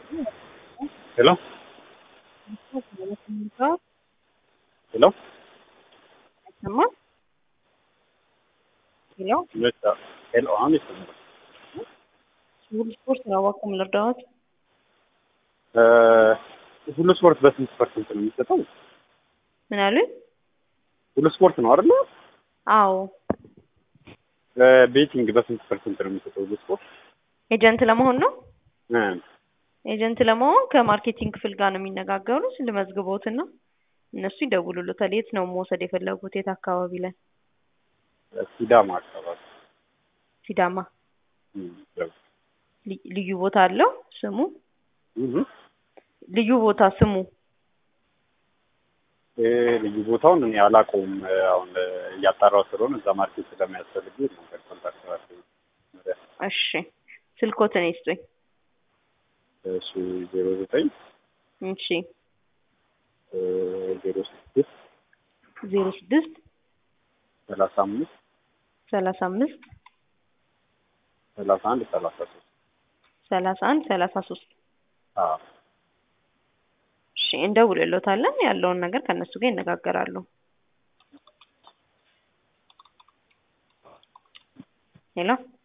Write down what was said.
ሄሎ ሄሎ አይሰማም? ሄሎ መጣ ሄሎ አሁን ይሰማል። ሁሉ ስፖርት ነው እባክዎ ልርዳዎት? እ ሁሉ ስፖርት በስንት ፐርሰንት ነው የሚሰጠው? ምን አሉኝ? ሁሉ ስፖርት ነው አይደለ? አዎ ቤቲንግ በስንት ፐርሰንት ነው የሚሰጠው ሁሉ ስፖርት? ኤጀንት ለመሆን ነው። እ ኤጀንት ለመሆን ከማርኬቲንግ ክፍል ጋር ነው የሚነጋገሩት። ልመዝግቦትና እነሱ ይደውሉልዎታል። የት ነው መውሰድ የፈለጉት? የት አካባቢ ላይ? ሲዳማ አካባቢ ሲዳማ። እም፣ ያው ል- ልዩ ቦታ አለው ስሙ? እህ ልዩ ቦታ ስሙ? እ ልዩ ቦታውን እኔ አላውቀውም። አሁን እያጣራሁ ስለሆነ እዛ ማርኬት ስለሚያስፈልግ ነው ኮንታክት አድርገኝ። እሺ ስልኮትን ይስጡኝ። እሺ ዜሮ ዘጠኝ እሺ እ ዜሮ ስድስት ዜሮ ስድስት ሰላሳ አምስት ሰላሳ አምስት ሰላሳ አንድ ሰላሳ ሶስት ሰላሳ አንድ ሰላሳ ሶስት አዎ እሺ እንደውልሎታለን። ያለውን ነገር ከእነሱ ጋር ይነጋገራሉ። ሄሎ